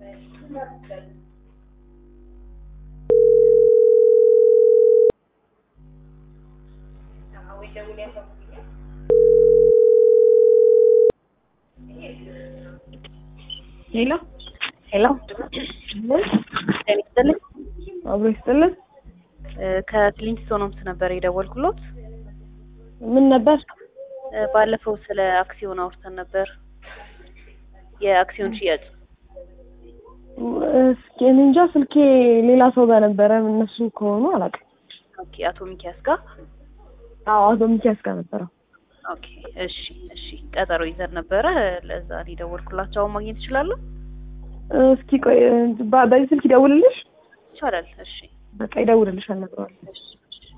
ሄሎ ሄሎ ጤና ይስጥልኝ። አብሮ ይስጥልን። ከክሊንስቶን ሆምስ ነበር የደወልኩሎት። ምን ነበር? እ፣ ባለፈው ስለ አክሲዮን አውርተን ነበር። የአክሲዮን ሽያጭ እስኪ እኔ እንጃ ስልኬ ሌላ ሰው ጋር ነበረ። እነሱ ከሆኑ አላውቅም። ኦኬ። አቶ ሚኪያስ ጋር አዎ አቶ ሚኪያስ ጋር ነበረ። ኦኬ። እሺ፣ እሺ። ቀጠሮ ይዘን ነበረ። ለዛ ነው የደወልኩላቸው። አሁን ማግኘት ይችላሉ? እስኪ ቆይ በ- በዚህ ስልክ ይደውልልሽ። ይቻላል። እሺ፣ በቃ ይደውልልሻል፣ እነግረዋለሁ። እሺ፣ እሺ።